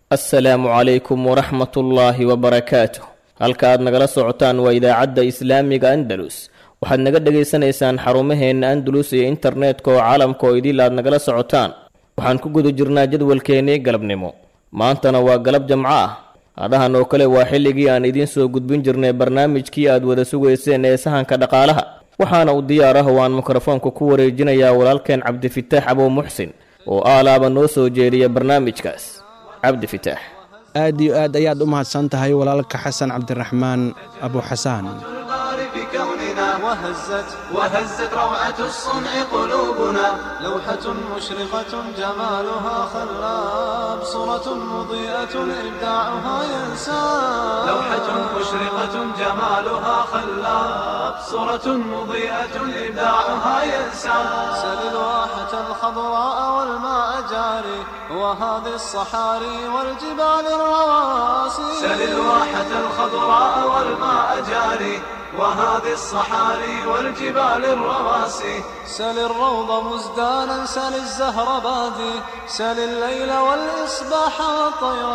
assalaamu calaykum waraxmatullaahi wabarakaatuh halka aad nagala socotaan waa idaacadda islaamiga andalus waxaad naga dhegaysanaysaan xarumaheenna andalus iyo internetka oo caalamka oo idil aad nagala socotaan waxaan ku guda jirnaa jadwalkeennii galabnimo maantana waa galab jamco ah adahan oo kale waa xilligii aan idiin soo gudbin jirnay barnaamijkii aad wada sugayseen ee sahanka dhaqaalaha waxaana uu diyaar ah oo aan mikrofoonka ku wareejinayaa walaalkeen cabdifitaax abow muxsin oo aalaaba noo soo jeediya barnaamijkaas cabdi fitaax aad iyo aad ayaad u mahadsan tahay walaalka xasan cabdiraxmaan abu xasaan وهزت وهزت روعة الصنع قلوبنا لوحة مشرقة جمالها خلاب صورة مضيئة إبداعها ينساب لوحة مشرقة جمالها خلاب صورة مضيئة إبداعها ينساب سل الواحة الخضراء والماء جاري وهذه الصحاري والجبال الرواسي سل الواحة الخضراء والماء جاري وهذه الصحاري والجبال الرواسي سل الروض مزدانا سل الزهر بادي سل الليل والإصباح والطير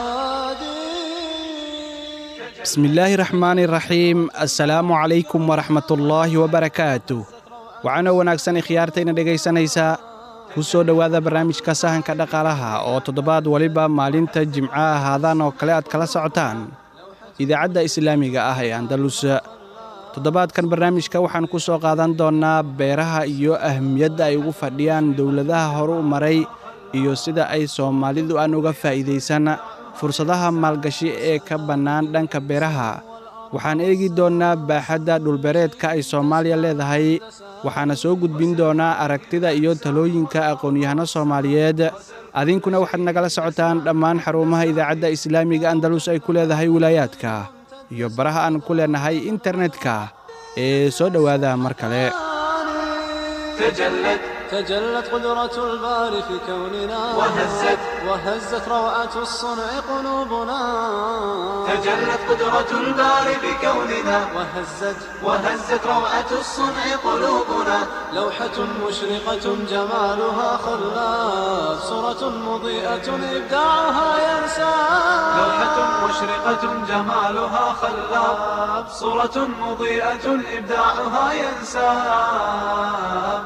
شادي بسم الله الرحمن الرحيم السلام عليكم ورحمة الله وبركاته waxaana wanaagsan khiyaartayna dhegaysanaysaa ku soo dhowaada barnaamijka sahanka dhaqaalaha oo toddobaad waliba maalinta jimcaha haadaan oo kale aad kala socotaan idaacadda islaamiga ah ee andalus toddobaadkan barnaamijka waxaan ku soo qaadan doonnaa beeraha iyo ahmiyadda ay ugu fadhiyaan dowladaha horu u maray iyo sida ay soomaalidu aan uga faa'iidaysan fursadaha maalgashi ee ka bannaan dhanka beeraha waxaan eegi doonnaa baaxadda dhulbereedka ay soomaaliya leedahay waxaana soo gudbin doonaa aragtida iyo talooyinka aqoon-yahano soomaaliyeed adinkuna waxaad nagala socotaan dhammaan xarumaha idaacadda islaamiga andalus ay ku leedahay wilaayaadka iyo baraha aan ku leenahay internetka ee soo dhowaada mar kale تجلت تجلت قدرة الباري في كوننا وهزت وهزت روعة الصنع قلوبنا تجلت قدرة الباري بكوننا وهزت وهزت روعة الصنع قلوبنا لوحة مشرقة جمالها خلاف صورة مضيئة إبداعها ينسى لوحة مشرقة جمالها خلاف صورة مضيئة إبداعها ينسى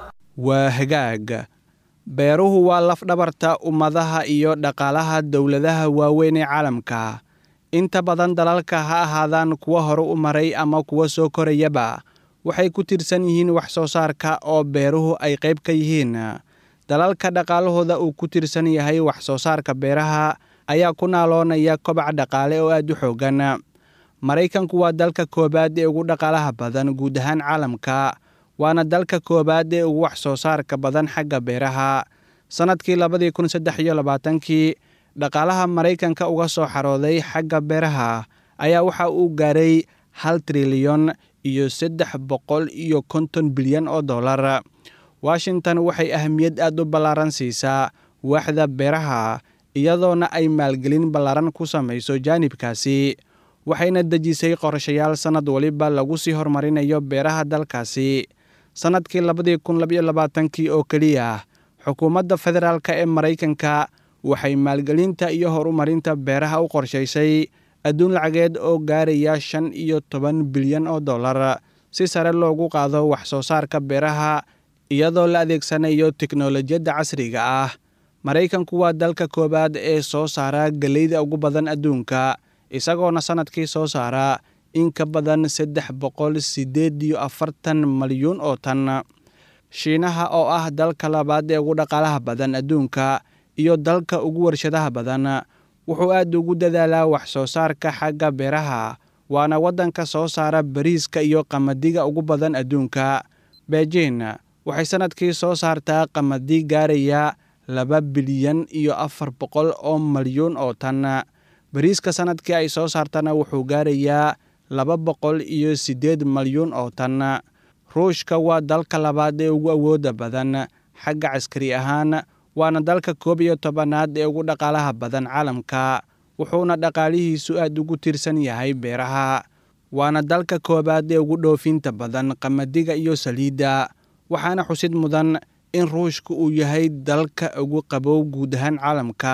waa hagaag beeruhu waa lafdhabarta ummadaha iyo dhaqaalaha dowladaha waaweyn ee caalamka inta badan dalalka ha ahaadaan kuwa hore u maray ama kuwa soo korayaba waxay ku tirsan yihiin wax soo saarka oo beeruhu ay qayb ka yihiin dalalka dhaqaalahooda uu ku tirsan yahay wax soo saarka beeraha ayaa ku naaloonaya kobac dhaqaale oo aad u xooggan maraykanku waa dalka koowaad ee ugu dhaqaalaha badan guud ahaan caalamka waana dalka koowaad ee ugu wax soo saarka badan xagga beeraha sannadkii labadii kun saddex iyo labaatankii dhaqaalaha maraykanka uga soo xarooday xagga beeraha ayaa waxa uu gaaray hal trilyan iyo saddex boqol iyo konton bilyan oo dollar washington waxay ahamiyad aad u ballaaran siisaa waaxda beeraha iyadoona ay maalgelin ballaaran ku samayso jaanibkaasi waxayna dejisay qorshayaal sannad waliba lagu sii horumarinayo beeraha dalkaasi sannadkii labadii kun labaiyo labaatankii oo keliya xukuumadda federaalk ee maraykanka waxay maalgelinta iyo horumarinta beeraha u qorshaysay adduun lacageed oo gaaraya shan iyo toban bilyan oo dollar si sare loogu qaado wax soo saarka beeraha iyadoo la adeegsanayo teknolojiyadda casriga ah maraykanku waa dalka koowaad ee soo saara geleyda ugu badan adduunka isagoona sannadkii soo saara in ka badan saddex boqol siddeed iyo afartan malyuun oo tan shiinaha oo ah dalka labaad ee ugu dhaqaalaha badan adduunka iyo dalka ugu warshadaha badan wuxuu aad ugu dadaalaa wax soo saarka xagga beeraha waana waddanka soo saara bariiska iyo qamadiga ugu badan adduunka beijin waxay sannadkii soo saartaa qamadi gaaraya laba bilyan iyo afar boqol oo malyuun oo tan bariiska sannadkii ay soo saartana wuxuu gaarayaa laba boqol iyo siddeed malyuun oo tan ruushka waa dalka labaad ee ugu awoodda badan xagga caskari ahaan waana dalka koob iyo tobanaad ee ugu dhaqaalaha badan caalamka wuxuuna dhaqaalihiisu aad ugu tirsan yahay beeraha waana dalka koowaad ee ugu dhoofinta badan qamadiga iyo saliidda waxaana xusid mudan in ruushka uu yahay dalka ugu qabow guud ahaan caalamka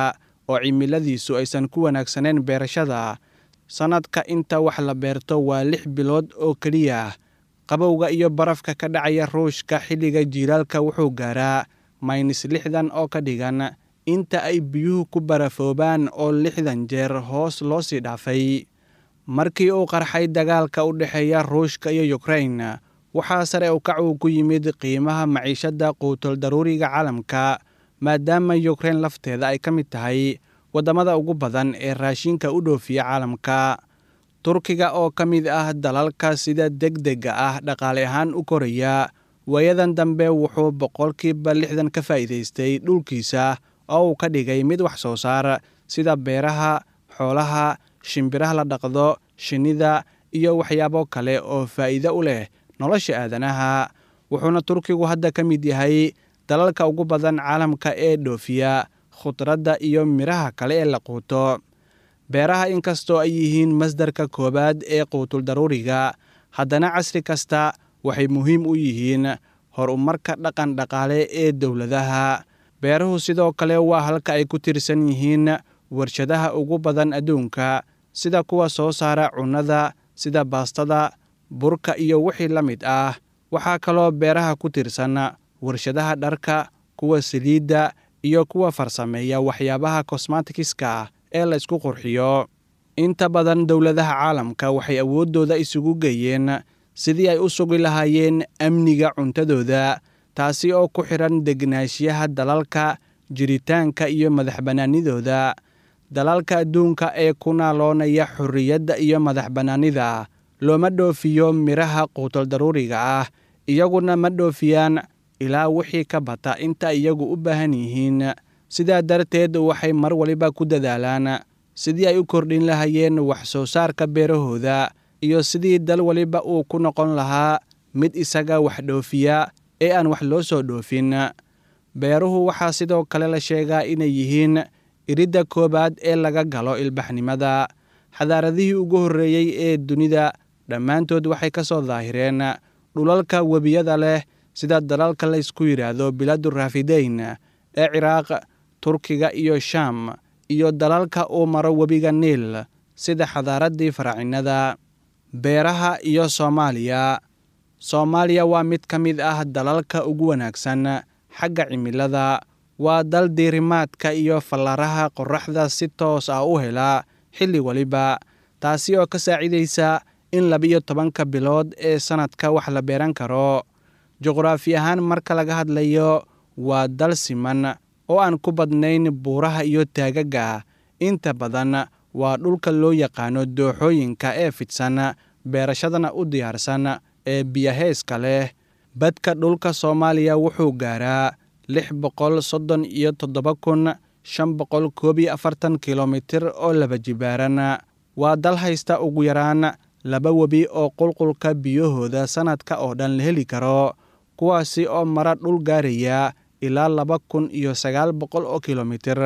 oo cimiladiisu aysan ku wanaagsanayn beerashada sannadka inta wax la beerto waa lix bilood oo keliya qabowga iyo barafka ka dhacaya ruushka xilliga jiilaalka wuxuu gaaraa maynis lixdan oo ka dhigan inta ay biyuhu ku barafoobaan oo lixdan jeer hoos loo sii dhaafay markii uu qarxay dagaalka u dhexeeya ruushka iyo yukrain waxaa sare u kac uu ku yimid qiimaha maciishadda quutol daruuriga caalamka maadaama yukrain lafteeda ay ka mid tahay waddamada ugu badan ee raashinka u dhoofiya caalamka turkiga oo ka mid ah dalalka sida degdega ah dhaqaale ahaan u koraya waayadan dambe wuxuu boqolkiiba lixdan ka faa'iidaystay dhulkiisa oo uu ka dhigay mid wax soo saar sida beeraha xoolaha shimbiraha la dhaqdo shinnida iyo waxyaabo kale oo faa'iido u leh nolosha aadanaha wuxuuna turkigu hadda ka mid yahay dalalka ugu badan caalamka ee dhoofiya khudradda iyo midhaha kale ee la quuto beeraha inkastoo ay yihiin masdarka koowaad ee quutul daruuriga haddana casri kasta waxay muhiim u yihiin horumarka dhaqan dhaqaale ee dowladaha beeruhu sidoo kale waa halka ay ku tirsan yihiin warshadaha ugu badan adduunka sida kuwa soo saara cunnada sida baastada burka iyo wixii la mid ah waxaa kaloo beeraha ku tirsan warshadaha dharka kuwa saliidda iyo kuwa farsameeya waxyaabaha kosmatikiska ee la ysku qurxiyo inta badan dowladaha caalamka waxay awooddooda isugu geeyeen sidii ay u sugi lahaayeen amniga cuntadooda taasi oo ku xidhan degnaanshiyaha dalalka jiritaanka iyo madax bannaanidooda dalalka adduunka ee ku naaloonaya xorriyadda iyo madax bannaanida looma dhoofiyo midhaha quutal daruuriga ah iyaguna ma dhoofiyaan ilaa wixii ka bata inta iyagu u baahan yihiin sidaa darteed waxay mar waliba ku dadaalaan sidii ay u kordhin lahayeen wax soo saarka beerahooda iyo sidii dal waliba uu ku noqon lahaa mid isaga wax dhoofiya ee aan wax loo soo dhoofin beeruhu waxaa sidoo kale la sheegaa inay yihiin iridda koowaad ee laga galo ilbaxnimada xadaaradihii ugu horreeyey ee dunida dhammaantood waxay ka soo daahireen dhulalka webiyada leh sida dalalka la ysku yidhaahdo biladu raafideyn ee ciraaq turkiga iyo shaam iyo dalalka uu maro webiga niil sida xadaaraddii faraacinada beeraha iyo soomaaliya soomaaliya waa mid ka mid ah dalalka ugu wanaagsan xagga cimilada waa dal diirimaadka iyo fallaaraha qorraxda si toos ah u hela xilli waliba taasi oo ka saacidaysa in labiyo tobanka bilood ee sannadka wax la beeran karo juqraafi ahaan marka laga hadlayo waa dal siman oo aan ku badnayn buuraha iyo taagaga inta badan waa dhulka loo yaqaano dooxooyinka ee fidsan beerashadana u diyaarsan ee biyaheeska leh badka dhulka soomaaliya wuxuu gaaraa lix boqol soddon iyo toddoba kun shan boqol koob iyo afartan kilomitir oo laba jibaaran waa dal haysta ugu yaraan laba webi oo qulqulka biyahooda sannadka oo dhan la heli karo kuwaasi oo mara dhul gaaraya ilaa laba kun iyo sagaal boqol oo kilomitir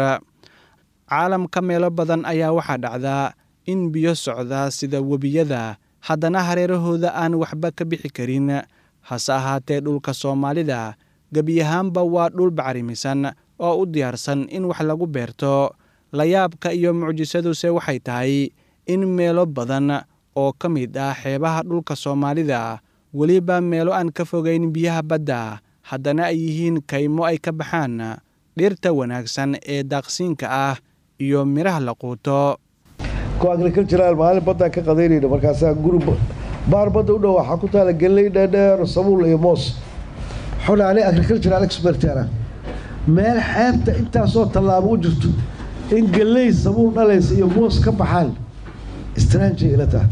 caalamka meelo badan ayaa waxaa dhacdaa in biyo socda sida webiyada haddana hareerahooda aan waxba ka bixi karin hase ahaatee dhulka soomaalida gebiyahaanba waa dhul bacrimisan oo u diyaarsan in wax lagu beerto layaabka iyo mucjisaduse waxay tahay in meelo badan oo ka mid ah xeebaha dhulka soomaalida weliba meelo aan ka fogayn biyaha badda haddana ay yihiin kaymo ay ka baxaan dhirta wanaagsan ee daaqsiinka ah iyo midhaha la quuto ku agricultural maalin baddaan ka qadaynayna markaasaa guri baar badda u dhow waxaa ku taala gelley dheerdheer sabuul iyo moos xuna ani agricultural expertana meel xeebta intaasoo tallaabo u jirto in gelley sabuul dhalaysa iyo moos ka baxaan strange ila tahay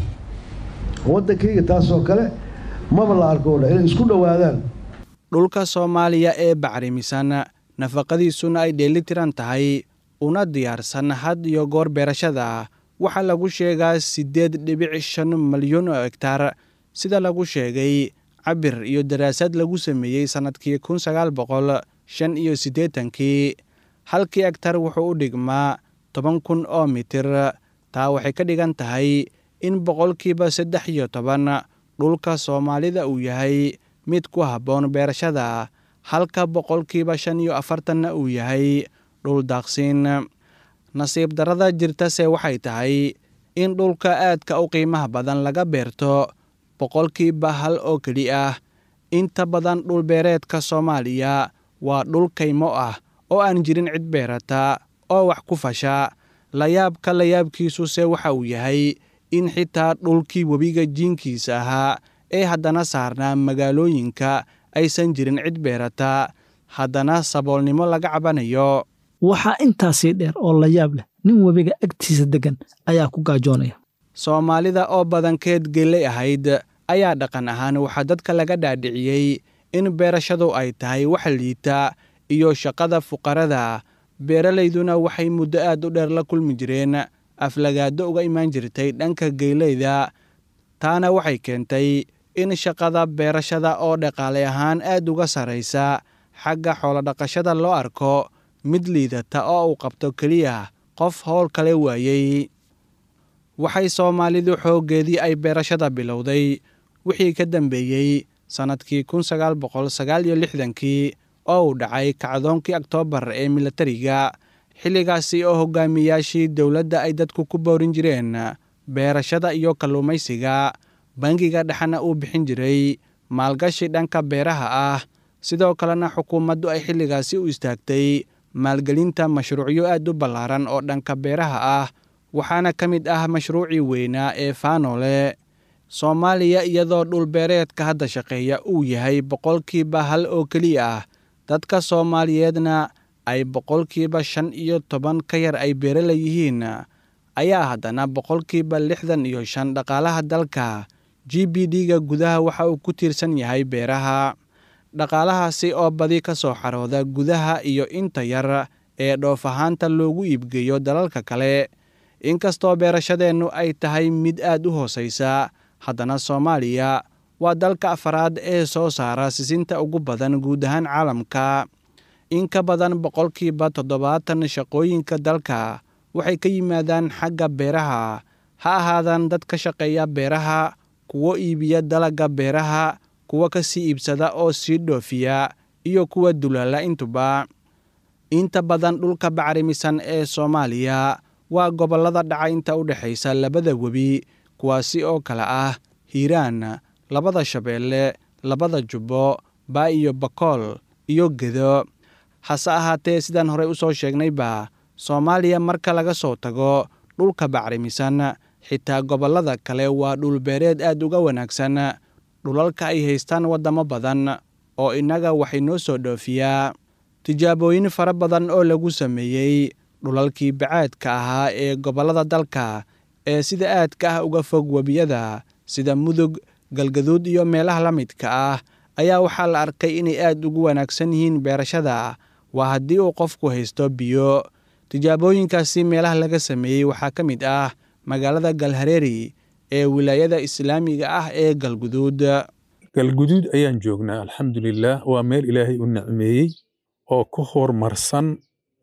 waddankayga taasoo kale maba la arko dha inay isku dhowaadaan dhulka soomaaliya ee bacrimisan nafaqadiisuna ay dheelitiran tahay una diyaarsan had iyo goor beerashada waxaa lagu sheegaa siddeed dhibic shan malyan oo hegtaar sida lagu sheegay cabir iyo daraasad lagu sameeyey sannadkii kun sagaal boqol shan iyo siddeetankii halkii hegtar wuxuu u dhigmaa toban kun oo mitir taa waxay ka dhigan tahay in boqolkiiba saddex iyo toban dhulka soomaalida uu yahay mid ku habboon beerashada halka boqolkiiba shan iyo afartanna uu yahay dhul daaqsiin nasiib darrada jirtase waxay tahay in dhulka aadka u qiimaha badan laga beerto boqolkiiba hal oo keli ah inta badan dhulbeereedka soomaaliya waa dhul kaymo ah oo aan jirin cid beerata oo wax ku fasha layaabka layaabkiisuse waxa uu yahay in xitaa dhulkii webiga jiinkiisa ahaa ee haddana saarnaa magaalooyinka aysan jirin cid beerata haddana saboolnimo laga cabanayo waxaa intaasii dheer oo la yaab leh nin webiga agtiisa deggan ayaa ku gaajoonaya soomaalida oo badankeed geelley ahayd ayaa dhaqan ahaan waxaa dadka laga dhaadhiciyey in beerashadu ay tahay wax liita iyo shaqada fuqarada beeralayduna waxay muddo aad u dheer la kulmi jireen aflagaado uga imaan jirtay dhanka geeleyda taana waxay keentay in shaqada beerashada oo dhaqaale ahaan aad uga sarraysa xagga xoolodhaqashada loo arko mid liidata oo uu qabto keliya qof howl kale waayey waxay soomaalidu xooggeedii ay beerashada bilowday wixii ka dambeeyey sannadkii kun sagaal boqol sagaal iyo lixdankii oo uu dhacay kacdoonkii oktoobar ee milatariga xilligaasi oo hogaamiyaashii dowladda ay dadku ku boorin jireen beerashada iyo kalluumaysiga bangiga dhexena uu bixin jiray maalgashi dhanka beeraha ah sidoo kalena xukuumaddu ay xilligaasi u istaagtay maalgelinta mashruucyo aad u ballaaran oo dhanka beeraha ah waxaana ka mid ah mashruucii weynaa ee faanole soomaaliya iyadoo dhulbeereedka hadda shaqeeya uu yahay boqolkiiba hal oo keliya ah dadka soomaaliyeedna ay boqolkiiba shan iyo toban ka yar ay beerala yihiin ayaa haddana boqolkiiba lixdan iyo shan dhaqaalaha dalka g b d-ga gudaha waxa uu ku tiirsan yahay beeraha dhaqaalahaasi oo badi ka soo xarooda gudaha iyo inta yar ee dhoof ahaanta loogu iibgeeyo dalalka kale inkastoo beerashadeennu ay tahay mid aad u hoosaysa haddana soomaaliya waa dalka afaraad ee soo saara sisinta ugu badan guud ahaan caalamka in ka badan boqolkiiba toddobaatan shaqooyinka dalka waxay ka yimaadaan xagga beeraha ha ahaadaan dad ka shaqeeya beeraha kuwo iibiya dalagga beeraha kuwa ka sii iibsada oo sii dhoofiya iyo kuwa dulaala intuba inta badan dhulka bacrimisan ee soomaaliya waa gobollada dhaca inta u dhexaysa labada webi kuwaasi oo kale ah hiiraan labada shabeelle labada jubbo baa iyo bakool iyo gedo hase ahaatee sidaan horey u soo sheegnayba soomaaliya marka laga soo tago dhulka bacrimisan xitaa gobollada kale waa dhulbeereed aad uga wanaagsan dhulalka ay haystaan waddamo badan oo innaga waxay noo soo dhoofiyaa tijaabooyin fara badan oo lagu sameeyey dhulalkii bacaadka ahaa ee gobollada dalka ee sida aadka ah uga fog webiyada sida mudug galgaduud iyo meelaha la midka ah ayaa waxaa la arkay inay aad ugu wanaagsan yihiin beerashada waa haddii uu qofku haysto biyo tijaabooyinkaasi meelaha laga sameeyey waxaa ka mid ah magaalada galhareeri ee wilaayada islaamiga ah ee galguduud galguduud ayaan joognaa alxamdulilaah waa meel ilaahay u nicmeeyey oo ku horumarsan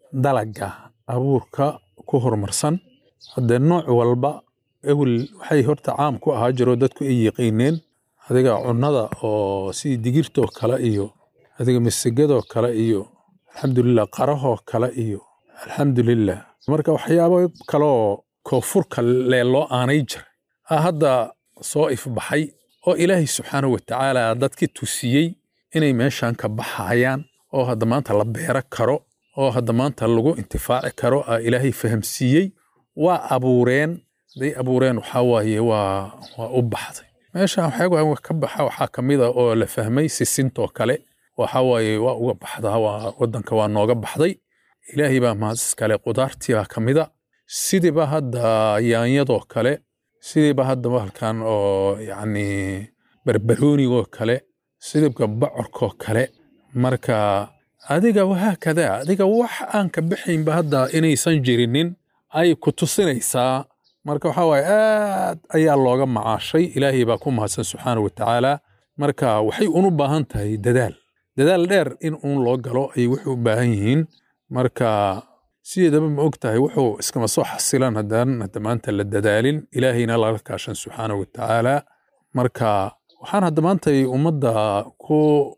dalaga abuurka ku horumarsan haddee nooc walba ewel waxay horta caam ku ahaa jiroo dadku ay yiqiineen adiga cunnada oo sidii digirtoo kale iyo adiga masigadoo kale iyo alxamdulilah qarahoo kale iyo alxamdulilah marka waxyaabo kaleoo koonfurka lee loo aanay jiray a hadda soo ifbaxay oo ilaahay subxaanahu watacaala dadki tusiyey inay meeshan ka baxayaan oo hadda maanta la beero karo oo hadda maanta lagu intifaaci karo a ilaahay fahamsiiyey waa abuureen hadday abuureen waxaa waaye waa waa u baxday meeshan waxyaaba ka baxa waxaa ka mid a oo la fahmay sisintoo kale waxaa waaye waa uga baxdaa waa waddanka waa nooga baxday ilaahay baa mahadis kale qudaartii baa ka mida sidiiba hadda yaanyadoo kale sidiiba hadda bahalkan oo yacni barbaroonigoo kale sidibka bocorkoo kale marka adiga wahaakada adiga wax aan ka bixaynba hadda inaysan jirinin ay ku tusinaysaa marka waxaa waaye aad ayaa looga macaashay ilaahay baa ku mahadsan subxaana wa tacaala marka waxay unu baahan tahay dadaal dadaal dheer in uun loo galo ayay waxay u baahan yihiin marka sideedaba ma og tahay wuxuu iskama soo xasilan haddaan hadda maanta la dadaalin ilaahayna lala kaashan subxaana wa tacaala marka waxaan hadda maanta ummadda ku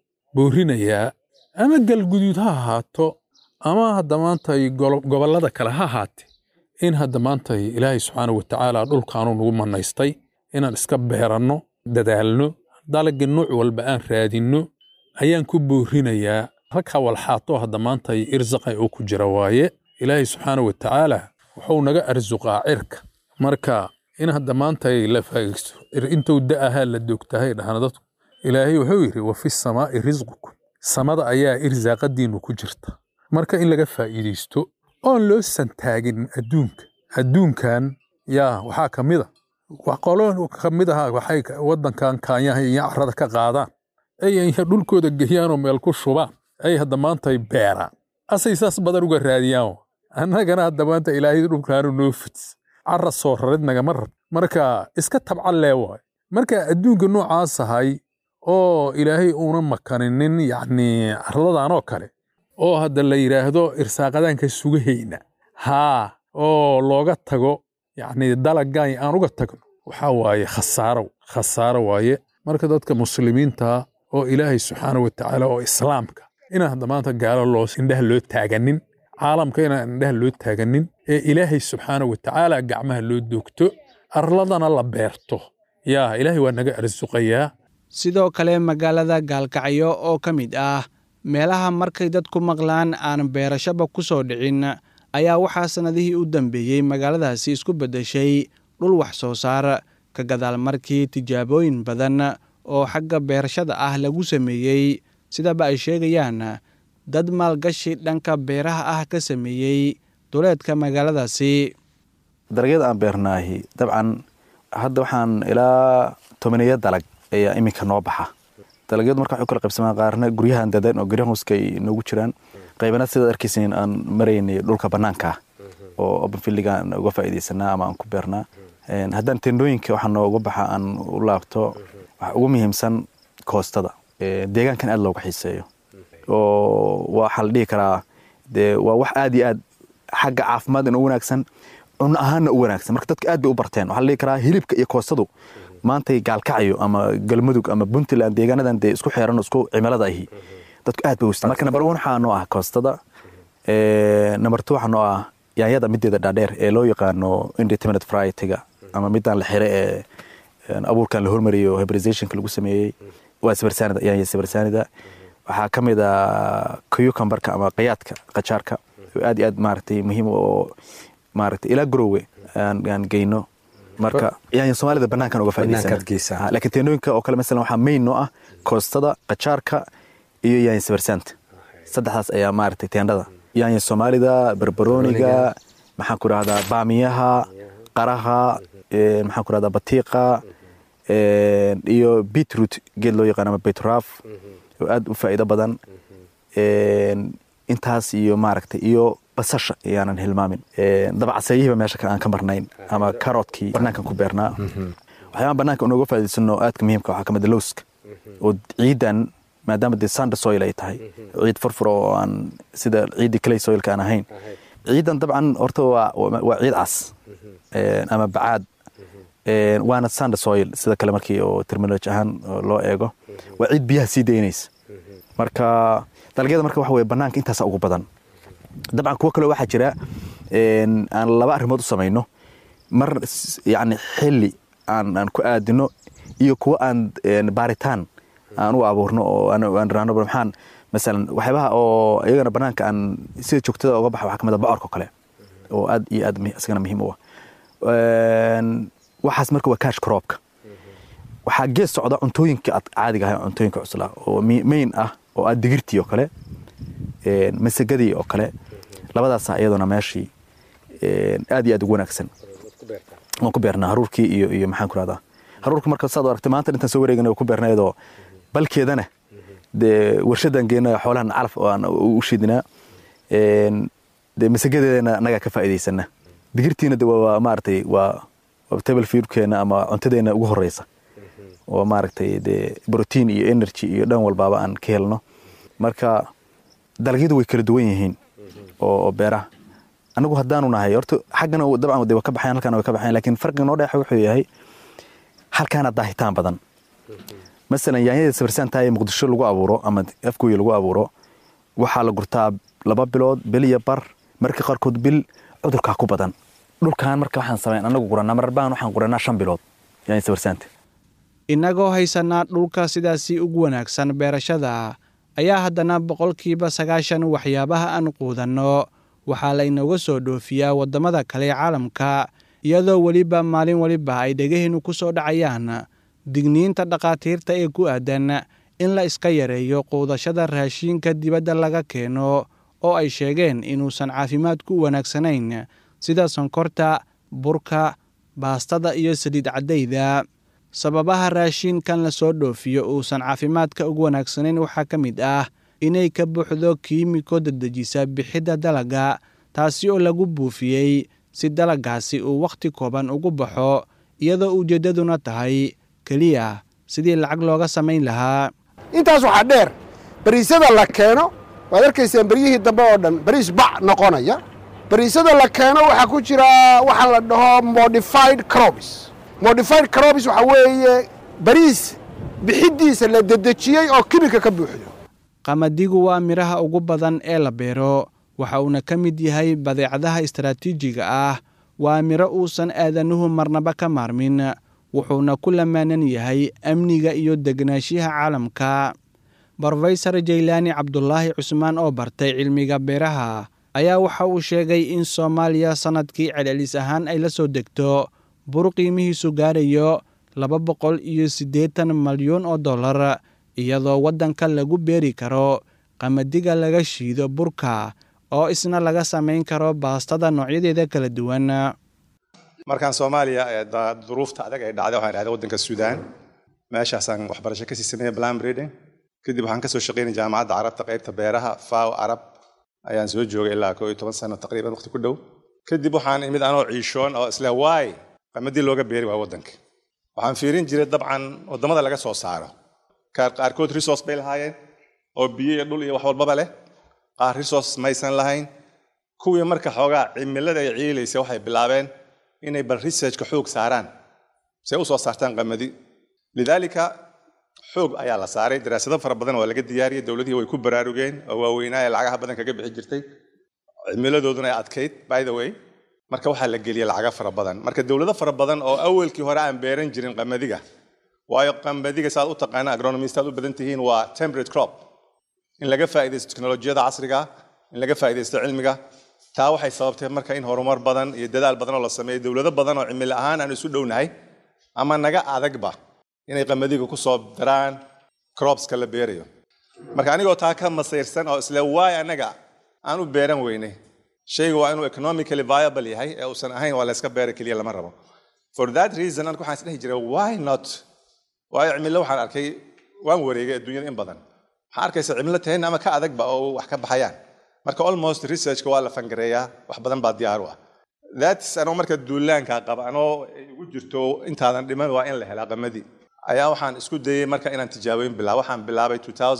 boorinayaa ama galguduud ha ahaato ama hadda maanta gobollada kale ha ahaate in hadda maanta ilaahay subxaana wa tacaala dhulkaanu nagu manaystay inaan iska beeranno dadaalno dalagga nuuc walba aan raadinno ayaan ku boorinayaa rag hawalxaato hadda maanta irsaqay oo ku jira waaye ilaahay subxaana wa tacaala wuxuu naga arsuqaa cirka marka in hadda maanta la faagaysto intuu da'ahaa la doogtahay dhahna dadku ilaahay wuxuu yidhi wa fi samaa'i risqukum samada ayaa irsaaqadiinnu ku jirta marka in laga faa'iidaysto oon loo santaagin adduunka adduunkan yaa waxaa ka mid a qolo ka mid aha waxay waddankan kaanyaha iyo carrada ka qaadaan ay dhulkooda geeyaan oo meel ku shubaan ay hadda maanta beeraan asay saas badan uga raadiyaan annagana hadda maanta ilaahay dhulkaanu noo fidis carra soo rarid nagama rab marka iska tabcan lee waay marka adduunka noocaas ahay oo ilaahay uuna makaninin yacni carladan oo kale oo hadda la yidhaahdo irsaaqadaanka sugahayna haa oo looga tago yacni dalaggan aan uga tagno waxaa waaye khasaaro khasaaro waaye marka dadka muslimiinta oo ilaahay subxaana wa tacaala oo islaamka inaan hadda maanta gaalo loo indhaha loo taaganin caalamka inaan indhaha loo taaganin ee ilaahay subxaana wa tacaala gacmaha loo doogto arladana la beerto yaa ilaahay waa naga arsuqayaa sidoo kale magaalada gaalkacyo oo ka mid ah meelaha markay dadku maqlaan aan beerashaba ku soo dhicin ayaa waxaa sannadihii u dambeeyey magaaladaasi isku beddeshay dhul wax soo saar ka gadaal markii tijaabooyin badan oo xagga beerashada ah lagu sameeyey sidaba ay sheegayaan dad maalgashi dhanka beeraha ah ka sameeyey duleedka magaaladaasi dalagyada aan beernaahi dabcan hadda waxaan ilaa tobaneeya dalag ayaa iminka noo baxa dalagyadu marka waxay u kala qaybsamaan qaarna guryahan dadan oo guryahan hooska ay noogu jiraan qaybana sidaad arkaysain aan maraynay dhulka bannaanka ah oo openfildiga aan uga faa'iidaysanaa ama aan ku beernaa haddaan tendooyinka waxaa nooga baxa aan u laabto waxa ugu muhiimsan koostada deegaankan aad looga xiiseeyo oo waxaa la dhihi karaa dee waa wax aad iyo aad xagga caafimaadna u wanaagsan cunno ahaanna u wanaagsan marka dadka aad bay u barteen waxaa la dhihi karaa hilibka iyo koostadu maantay gaalkacyo ama galmudug ama puntland deegaanadan dee isku xeeran isku cimilada ahi dadku aad bay u marka number one waxaa noo ah koostada number two waxaa noo ah yaanyada mideeda dhaadheer ee loo yaqaano indeterminate variety-ga ama midaan la xire ee abuurkan la hormariyo hebrizationka lagu sameeyey waa sabarsaanida yaanya sabarsaanida waxaa ka mid a cucumberka ama qayaadka qajaarka oo aad iyo aad maaragtay muhiim oo maaragtay ilaa garowe aan geyno marka yaanya soomaalida banaankan uga faa'iidaysan laakiin teendooyinka oo kale masalan waxaa main noo ah koostada qajaarka iyo yaanya sabarsaanta saddexdaas ayaa maaragtay teendhada yaanya soomaalida barbarooniga maxaan ku rahdaa baamiyaha qaraha maxaan ku rahdaa batiiqa iyo beetroot geed loo yaqaan ama beetraaf oo aad u faa'iido badan intaas iyo maaragtay iyo basasha ayaanan hilmaamin dabacseeyihiiba meesha aan ka marnayn ama karotkii banaankan ku beernaa waxyaabaha banaanka unooga faa'iidaysano aadka muhiimka waxaa ka mid lowska oo ciidan maadaama dee sanda soil ay tahay ciid furfur oo aan sida ciiddii clay soilka aan ahayn ciidan dabcan horta waa ciid cas ama bacaad waana sanda soil sida kale markii oo terminology ahaan loo eego waa ciid biyaha sii daynaysa marka dalagyada marka waxa weye banaanka intaasa ugu badan dabcan kuwo kaleo waxaa jira aan laba arrimood u samayno mar yani xilli aan aan ku aadino iyo kuwo aan baaritaan aan u abuurno oo aan raano maxaan masalan waxyaabaha oo iyagana banaanka aan sida joogtada uga baxa waxaa ka mid a bocorka kale oo aad iyo aad isagana muhiim u ah waxaas marka waa cash croopka waxaa gees socda cuntooyinka aad caadiga ahay cuntooyinka cusla oo main ah oo aad digirtii oo kale masagadii oo kale labadaasa iyaduna meeshii aad iyo aad ugu wanaagsan waan ku beernaa haruurkii iyo iyo maxaan ku rahdaa haruurka marka saad aragtay maanta intaan soo wareegana ku beernaa iyadoo balkeedana dee warshadan geena xoolahan calaf aan u shidinaa dee masagadeedana annagaa ka faa'iidaysana digirtiina de waa maaragtay waa table feedkeena ama cuntadeena ugu horeysa oo maaragtay dee protein iyo energy iyo dhan walbaaba aan ka helno marka dalagyadu way kala duwan yihiin oo beeraha anagu haddaanu nahay horta xaggana dabcan de waa ka baxayan halkana way ka baxayan lakin farqiga noo dheexa wuxuu yahay halkaana daahitaan badan masalan yaanyada sabarsaantaa ee muqdisho lagu abuuro ama afgooya lagu abuuro waxaa la gurtaa laba bilood bil iyo bar marka qaarkood bil cudurkaa ku badan dhulkan marka waxaan samayn anagu guranaa mararbaan waxaan guranaa shan bilood yani sawirsaanta innagoo haysanaa dhulka sidaasi ugu wanaagsan beerashada ayaa haddana boqolkiiba sagaashan waxyaabaha aan quudanno waxaa laynooga soo dhoofiyaa waddamada kale ee caalamka iyadoo weliba maalin weliba ay dhegaheennu ku soo dhacayaan digniinta dhakhaatiirta ee ku aadan in la iska yareeyo quudashada raashiinka dibadda laga keeno oo ay sheegeen inuusan caafimaadku u wanaagsanayn sida sonkorta burka baastada iyo saliid caddayda sababaha raashiinkan la soo dhoofiyo uusan caafimaadka ugu wanaagsanayn waxaa ka mid ah inay ka buuxdo kiimiko dedejisa bixidda dalagga taasi oo lagu buufiyey si dalaggaasi uu wakhti kooban ugu baxo iyadoo ujeeddaduna tahay keliya sidii lacag looga samayn lahaa intaas waxaa dheer bariisada la keeno waad arkaysaan beryihii dambe oo dhan bariis bac noqonaya bariisada la keeno waxaa ku jira waxaa la dhaho modified crobs modified crobs waxaa weeye bariis bixiddiisa la dedejiyey oo kibika ka buuxdo qamadigu waa midhaha ugu badan ee la beero waxa uuna ka mid yahay badeecadaha istaraatiijiga ah waa midho uusan aadanuhu marnaba ka maarmin wuxuuna ku lamaanan yahay amniga iyo degnaanshiyaha caalamka brofesor jaylaani cabdulaahi cusmaan oo bartay cilmiga beeraha ayaa waxa uu sheegay in soomaaliya sannadkii celcelis ahaan ay la soo degto bur qiimihiisu gaarayo laba boqol iyo siddeetan malyuun oo dollar iyadoo waddanka lagu beeri karo qamadiga laga shiido burka oo isna laga samayn karo baastada noocyadeeda kala duwan markaan soomaaliya duruufta adag ay dhacday waxaan dhahday waddanka suudaan meeshaasaan waxbarasho kasii sameeyay plan breeding kadib waxaan kasoo shaqaynay jaamacadda carabta qaybta beeraha faw arab ayaan soo joogay ilaa koo iyo toban sano taqriiban waqti ku dhow kadib waxaan imid anoo ciishoon oo isle waay qamadii looga beeri waa waddanka waxaan fiirin jiray dabcan waddamada laga soo saaro qaarkood resource bay lahaayeen oo biyo iyo dhul iyo wax walbaba leh qaar resource maysan lahayn kuwii marka xoogaa cimilada ay ciilaysa waxay bilaabeen inay bal researchka xoog saaraan si ay u soo saartaan qamadi lidaalika xoog ayaa la saaray daraasado fara badan waa laga diyaariyey dowladihii way ku baraarugeen oo waaweynaa ee lacagaha badan kaga bixi jirtay cimiladooduna ay adkayd by the way marka waxaa la geliyey lacaga fara badan marka dowlado fara badan oo awalkii hore aan beeran jirin qamadiga waayo qamadiga saad u taqaana agronomist aad u badan tihiin waa temperate crop in laga faa'iidaysto teknolojiyada casriga in laga faa'iidaysto cilmiga taa waxay sababtay marka in horumar badan iyo dadaal badan oo la sameeyo dowlado badan oo cimilo ahaan aan isu dhownahay ama naga adagba inay qamadiga ku soo daraan cropska la beerayo marka anigoo taa ka masayrsan oo isle waay anaga aan u beeran weynay shayga waa inuu economically viable yahay ee uusan ahayn waa layska beera keliya lama rabo for that reason anigu waxaan isdhehi jiray why not waayo cimilo waxaan arkay waan wareegay adduunyada in badan waxaan arkaysa cimilo tahayna ama ka adagba oo wax ka baxayaan marka almost researchka waa la fangareeyaa wax badan baa diyaar u ah thats anoo marka duulaanka qaba anoo igu jirto intaadan dhiman waa in la helaa qamadii ayaa waxaan isku dayey marka inaan tijaabooyin bilaabo waxaan bilaabay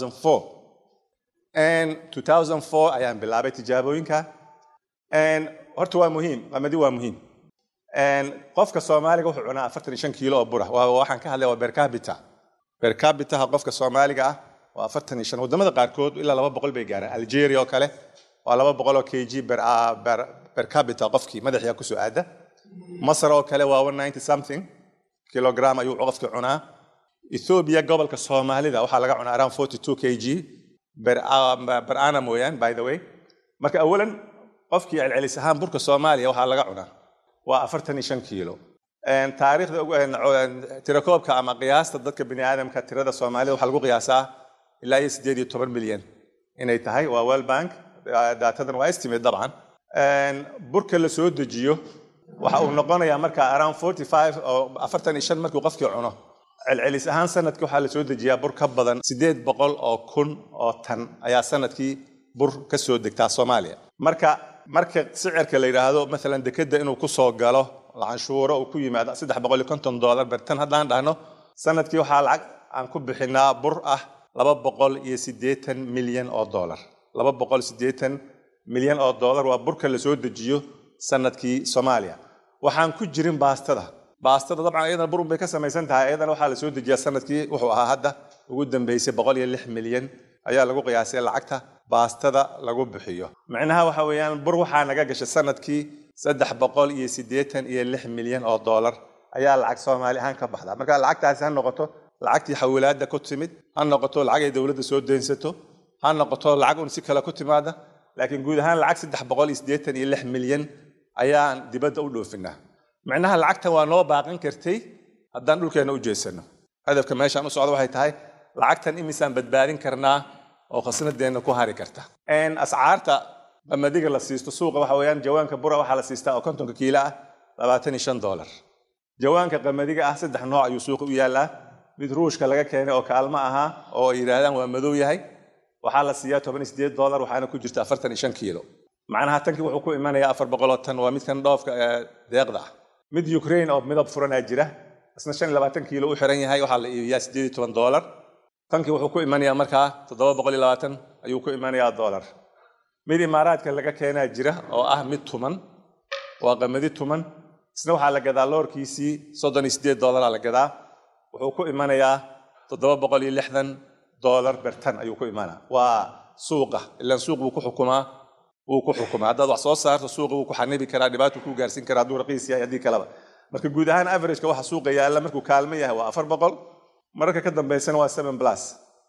2004 ayaan bilaabay tijaabooyinka horta waa muhiim qamadi waa muhiim qofka soomaaliga wuxuu cunaa afartan iyo shan kiilo oo bura waxaan ka hadlay waa bercabita bercabitaha qofka soomaaliga ah waa afartan iyo shan wadamada qaarkood ilaa laba boqol bay gaaraan algeria oo kale waa laba boqol oo kg bercabita qofkii madaxiya kusoo aada masar oo kale waa one ninety something kilogram ayuu qofka cunaa ethiopia gobolka soomaalida waxaa laga cunaa around forty two kg per annum mooyaan by the way marka awalan qofkii celcelis ahaan burka soomaaliya waxaa laga cunaa waa afartan iyo shan kiilo taariikhda tirakoobka ama qiyaasta dadka bini aadamka tirada soomaalida waxaa lagu qiyaasaa ilaa iyo sideed iyo toban milyan inay tahay waa world bank daatadan waa estimate dabcan burka la soo dejiyo waxa uu noqonayaa marka around forty five oo afartan iyo shan markuu qofkii cuno celcelis ahaan sanadkii waxaa la soo dejiyaa bur ka badan sideed boqol oo kun oo tan ayaa sanadkii bur ka soo degtaa soomaaliya marka marka sicirka la yidhaahdo maalan dekeda inuu ku soo galo canshuuro uu ku yimaado saddex boqol iyo konton dollar bertan haddaan dhahno sanadkii waxaa lacag aan ku bixinaa bur ah laba boqol iyo siddeetan milyan oo dollar laba boqol siddeetan milyan oo dollar waa burka la soo dejiyo sanadkii soomaaliya waxaan ku jirin baastada baastada dabcan iyadana burun bay ka samaysan tahay iyadana waxaa la soo dejiyaa sanadkii wuxuu ahaa hadda ugu dambeysay boqol iyo lix milyan ayaa lagu qiyaasay lacagta baastada lagu bixiyo micnaha waxa weeyaan bur waxaa naga gashay sanadkii saddex boqol iyo siddeetan iyo lix milyan oo doolar ayaa lacag soomaali ahaan ka baxda marka lacagtaasi ha noqoto lacagtii xawilaadda ku timid ha noqoto lacag ay dowladda soo deynsato ha noqoto lacag un si kale ku timaada laakiin guud ahaan lacag saddex boqol iyo siddeetan iyo lix milyan ayaan dibadda u dhoofinaa micnaha lacagtan waa noo baaqan kartay haddaan dhulkeenna u jeesano hadafka meeshaan u socda waxay tahay lacagtan imisaan badbaadin karnaa oo khasnadeenna ku hari karta ascaarta qamadiga la siisto suuqa waxa weeyaan jawaanka bura waxaa la siistaa oo kontonka kiilo ah labaatan iyo shan doolar jawaanka qamadiga ah saddex nooc ayuu suuqa u yaallaa mid ruushka laga keenay oo kaalmo ahaa oo ay yidhaahdaan waa madow yahay waxaa la siiyaa toban iyo sideed doolar waxaana ku jirta afartan iyo shan kiilo macnaha tankii wuxuu ku imanayaa afar boqoloo tan waa midkan dhoofka deeqda ah mid ukraine oo midab furanaa jira isna shan iyo labaatan kiilo u xiran yahay waxaa la iibiyaa sideed iyo toban doolar tankii wuxuu ku imanayaa markaa toddoba boqol iyo labaatan ayuu ku imanayaa doolar mid imaaraadka laga keenaa jira oo ah mid tuman waa qamadi tuman isna waxaa la gadaa loorkiisii soddon iyo sideed doolaraa la gadaa wuxuu ku imanayaa toddoba boqol iyo lixdan doolar bertan ayuu ku imanaa waa suuqa ilaan suuq buu ku xukumaa wuu ku xukumaa haddaad wax soo saarto suuqa wuu ku xanibi karaa dhibaato kuu gaarsiin karaa hadduu raqiis yahay haddii kaleba marka guud ahaan averageka waxa suuqa yaalla markuu kaalmo yahay waa afar boqol mararka ka dambaysana waa seven plus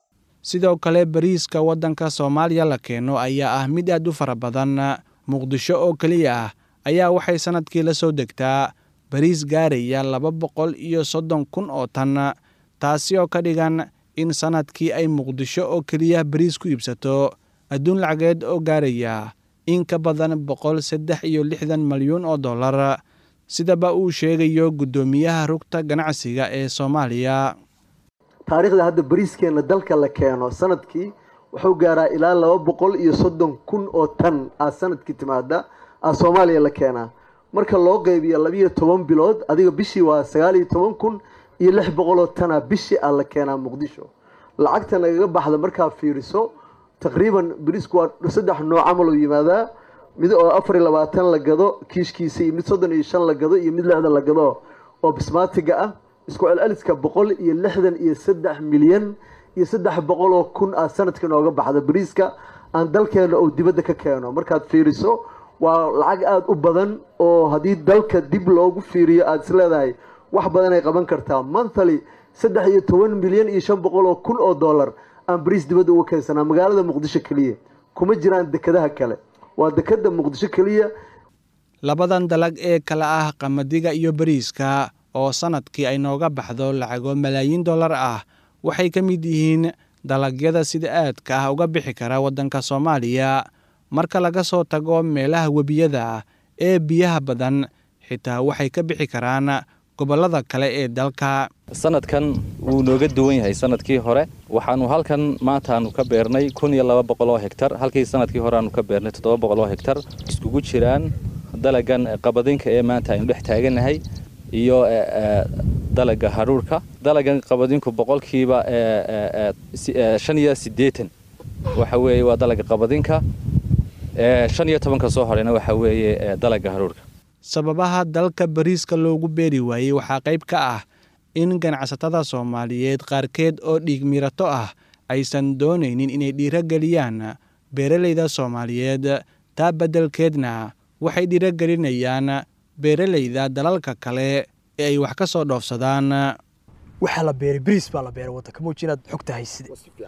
sidoo kale bariiska waddanka soomaaliya la keeno ayaa ah mid aad u fara badan muqdisho oo keliya ah ayaa waxay sannadkii la soo degtaa bariis gaaraya laba boqol iyo soddon kun oo tan taasi oo ka dhigan in sannadkii ay muqdisho oo keliya bariis ku iibsato adduun lacageed oo gaaraya in ka badan boqol saddex iyo lixdan malyuun oo dollar sidaba uu sheegayo guddoomiyaha rugta ganacsiga ee soomaaliya taariikhda hadda bariiskeenna dalka la keeno sanadkii wuxuu gaaraa ilaa laba boqol iyo soddon kun oo tan aa sanadkii timaada aa soomaaliya la keenaa marka loo qeybiyo labiyo toban bilood adiga bishii waa sagaal iyo toban kun iyo lix boqoloo tana bishii aa la keenaa muqdisho lacagta nagaga baxda markaa fiiriso taqriiban bariisku waa saddex nooc camal oo yimaadaa mid oo afar iyo labaatan la gado kiishkiisa iyo mid soddon iyo shan la gado iyo mid lixdan la gado oo bismaatiga ah isku celceliska boqol iyo lixdan iyo saddex milyan iyo saddex boqol oo kun ah sanadka nooga baxda bariiska aan dalkeena oo dibadda ka keeno markaad fiiriso waa lacag aada u badan oo haddii dalka dib loogu fiiriyo aada is leedahay wax badan ay qaban kartaa monthly saddex iyo toban milyan iyo shan boqol oo kun oo dollar aan bariis dibadda uga keensanaa magaalada muqdisho keliya kuma jiraan dekadaha kale waa dekada muqdisho keliya labadan dalag ee kale ah qamadiga iyo bariiska oo sannadkii ay nooga baxdo lacago malaayiin dollar ah waxay ka mid yihiin dalagyada sida aadka ah uga bixi kara waddanka soomaaliya marka laga soo tago meelaha webiyada ee biyaha badan xitaa waxay ka bixi karaan gobollada kale ee dalka sanadkan wuu nooga duwan yahay sanadkii hore waxaanu halkan maantaanu ka beernay kun iyo laba boqol oo hegtar halkii sanadkii hore aanu ka beernay toddoba boqol oo hegtar iskugu jiraan dalagan qabadinka ee maanta aynu dhex taagannahay iyo dalaga haruurka dalagan qabadinku boqolkiiba shan iyo siddeetan waxa weeye waa dalaga qabadinka shan iyo tobanka soo horeyna waxa weeye dalaga haruurka sababaha dalka bariiska loogu beeri waayey waxaa qayb ka ah in ganacsatada soomaaliyeed qaarkeed oo dhiig mirato ah aysan doonaynin inay dhiirogeliyaan beeralayda soomaaliyeed taa beddelkeedna waxay dhiirogelinayaan beeralayda dalalka kale ee ay wax ka soo dhoofsadaan waxaa la beeray bariis baa la beeray waddanka muuji inaad xogta hayside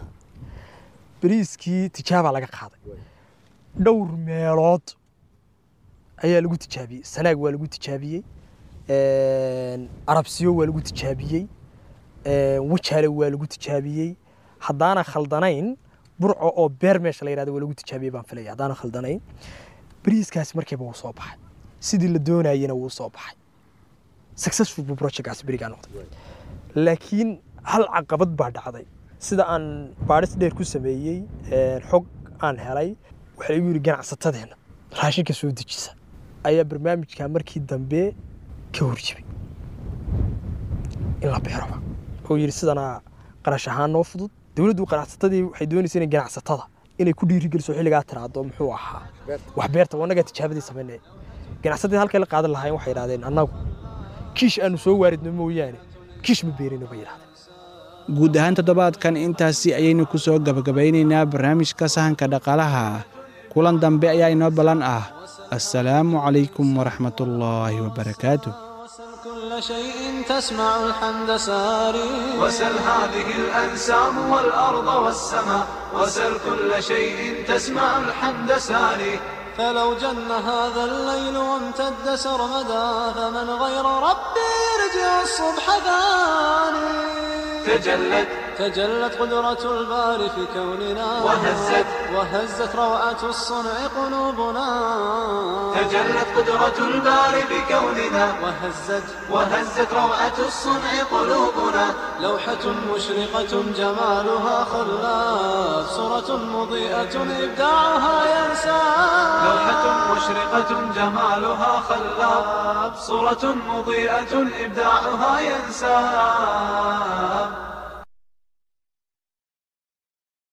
bariiskii tijaabaa laga qaaday dhowr meelood ayaa lagu tijaabiyey sanaag waa lagu tijaabiyey arabsiyo waa lagu tijaabiyey wajaale waa lagu tijaabiyey haddaana khaldanayn burco oo beer meesha la yidhahdo waa lagu tijaabiyey baan filaya haddaana khaldanayn bariiskaasi markiiba wuu soo baxay sidii la doonayena wuu soo baxay successful buu projectkaasi berigaa noqday laakiin hal caqabad baa dhacday sida aan baadhis dheer ku sameeyey xog aan helay waxaa igu yidhi ganacsatadeenna raashinka soo dejisa ayaa barnaamijka markii dambe ka horjibay in la beeroba oo yidhi sidanaa qarash ahaan noo fudud dowladdu ganacsatadii waxay doonaysa inay ganacsatada inay ku dhiirigeliso xilligaa tiraado muxuu ahaa wax beerta wanagaa tijaabadii samaynaya ganacsatada halkay la qaadan lahaayeen waxay yidhahdeen annagu kiish aanu soo waaridno mooyaane kiish ma beerino bay yidhahdeen guud ahaan toddobaadkan intaasi ayaynu ku soo gabagabaynaynaa barnaamijka sahanka dhaqaalaha kulan dambe ayaa inoo ballan ah assalaamu calaykum waraxmatullaahi wabarakaatuh كل شيء تسمع الحمد ساري وسل هذه الأنسام والأرض والسماء وسل كل شيء تسمع الحمد ساري فلو جن هذا الليل وامتد سرمدا فمن غير ربي يرجع الصبح ثاني تجلت تجلت قدرة الباري في كوننا وهزت وهزت روعة الصنع قلوبنا تجلت قدرة الباري بكوننا وهزت وهزت روعة الصنع قلوبنا لوحة مشرقة جمالها خلاف صورة مضيئة إبداعها ينسى لوحة مشرقة جمالها خلاب صورة مضيئة إبداعها ينساب